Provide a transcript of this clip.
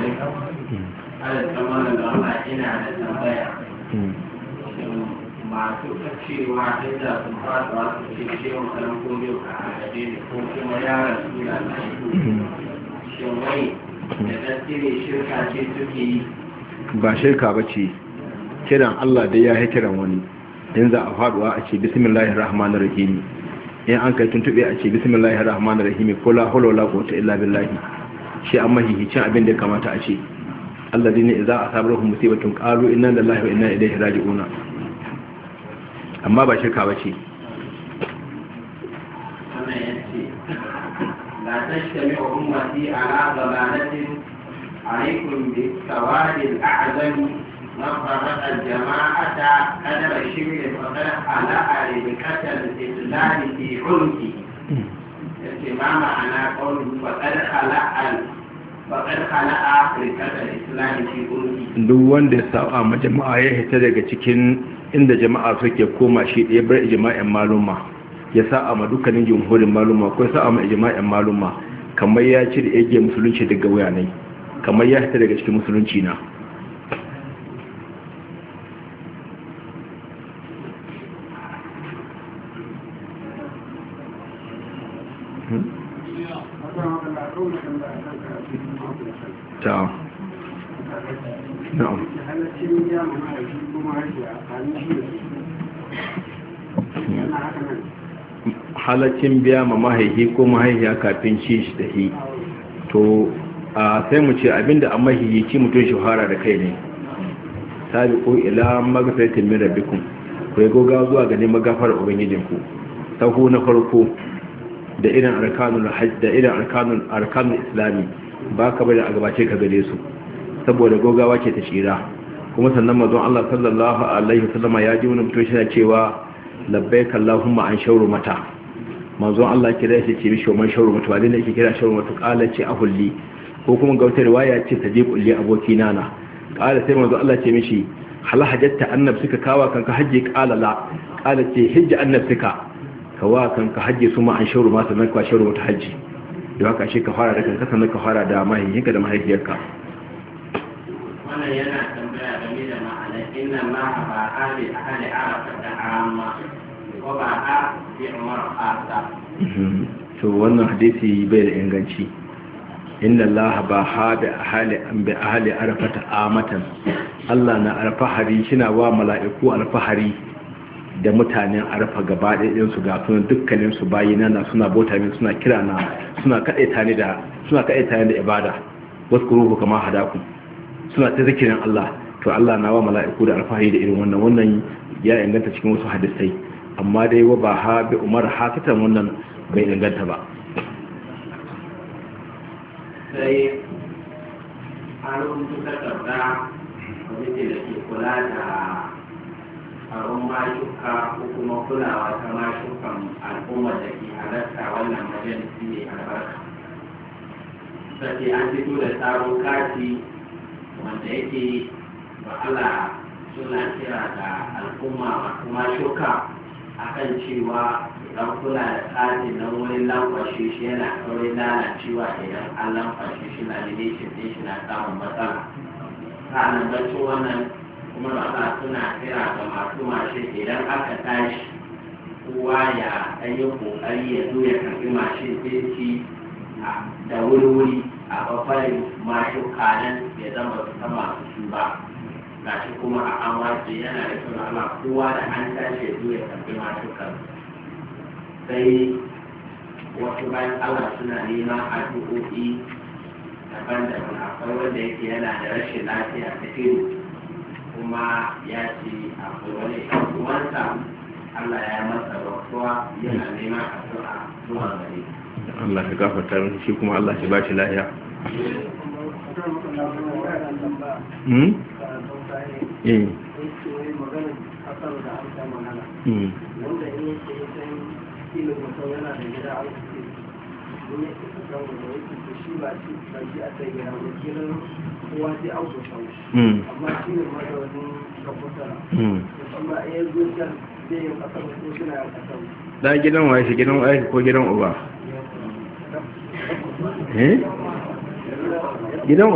ala tsamanin da Allah ina da tambaya masu cewa inda sun fata su ce cewa kalan kodiyo a agaje ne ko kuma yaran su da na shin wai da gaske shirka ce suke yi ba shirka ba ce kiran Allah dai ya yi kiran wani in za a faduwa a ce bismillahir rahmanir rahim in an kai tuntube a ce bismillahir rahmanir rahim ko la hawla wala quwwata illa billah shi amma hihicin abin da ya kamata a ce alladine idza asabahum musibatun qalu inna lillahi wa inna ilaihi raji'un amma ba shirka ba ce wannan yace la tashtami ummati ala dalalatin عليكم بالسواد الأعظم من فرق الجماعة قدر الشبر فقد خلق ربكة الإسلام في عنقه ما معنى قوله فقد خلق فقد خلق ربكة الإسلام في عنقه duk wanda ya saba ma jama'a ya hita daga cikin inda jama'a suke koma shi ɗaya bar ijma'in maluma ya sa'a ma dukkanin jumhurin maluma ko ya sa'a ma ijma'in maluma kamar ya ci da yake musulunci daga wuyanai kamar ya fita daga cikin musulunci na ta na'am halaccin biya ma mahaihi ko mahaihiya kafin ci shi da hi to a sai mu ce abinda an mahihici mutum shahara da kai ne sabi ko ila magafaitin min rabbikum ku yi goga zuwa ga neman gafar ubangijinku sahu na farko da irin arkanul hajj da irin arkanul arkanul islami ba ka bari a gabace ka gare su saboda gogawa ce ta tsira kuma sannan mazon Allah sallallahu alaihi wasallama ya ji wani mutum shi cewa labbaik allahumma an shauru mata manzon Allah kira shi ce mishi man shauru mata wani ne yake kira shauru mata kala ce ahulli ko kuma ga wata riwaya ce ta je kulli aboki nana kala sai manzo Allah ce mishi hal hajjatta annab suka kawa kanka hajji kala la kala ce hijja annab suka kawa kanka hajji su ma an shauru ma sannan ka shauru mata hajji don haka shi ka fara da kanka sannan ka fara da mahaifinka da mahaifiyarka wannan yana tambaya game da ma'ana inna ma ba ahli ahli arafa da amma ko ba a bi umar asa to wannan hadisi bai da inganci inna allaha ba ha bi ahli an bi ahli arafata amatan Allah na alfahari shina wa mala'iku alfahari da mutanen arfa gaba ɗayan su ga sunan dukkanin su bayina na suna bota min suna kira na suna kadaita ni da suna kadaita ni da ibada waskuruhu kama hadakum suna ta zikirin Allah to Allah na wa mala'iku da alfahari da irin wannan wannan ya inganta cikin wasu hadisai amma dai wa ba ha bi umar hakatan wannan bai inganta ba sai an rubuta takarda kwamiti da ke kula da tsaron mashuka ko kuma kulawa ta mashukan al'ummar da ke halarta wannan majalisi ne albarka sai an fito da tsaron kati wanda yake ba'ala suna kira da al'umma masu mashuka akan cewa idan kula da tsari na wurin lamfashe shi yana saurin lalacewa idan an lamfashe shi na lalace ɗin shi na samun matsala sa'annan bacci wannan kuma ba suna kira ga masu mashe idan aka tashi kowa ya ɗan yi ƙoƙari ya zo ya karɓi mashin ɗin shi da wuri-wuri a babbarin mashuka nan ya zama su sama su ba gashi kuma a an wace yana da kyau Allah kowa da an tashi ya zo ya karɓi mashukan sai wasu bayan Allah suna neman addu'o'i daban-daban akwai wanda yake yana da rashin lafiya ta ido kuma ya ce akwai wani uwansa Allah ya masa rasuwa yana neman addu'a zuwa gare Allah ya gafarta mishi shi kuma Allah ya bashi lafiya hmm eh hmm wanda in yake ya san ilin mutum yana da gida a wuce in ya fi kan wanda yake da shi ba shi ba shi a sai gida ba kiran kowa sai an so sau hmm amma shi ne ma da wani kafuta hmm amma in ya zo can zai yi kasar ko suna yin kasar da gidan waye shi gidan waye ko gidan uba eh gidan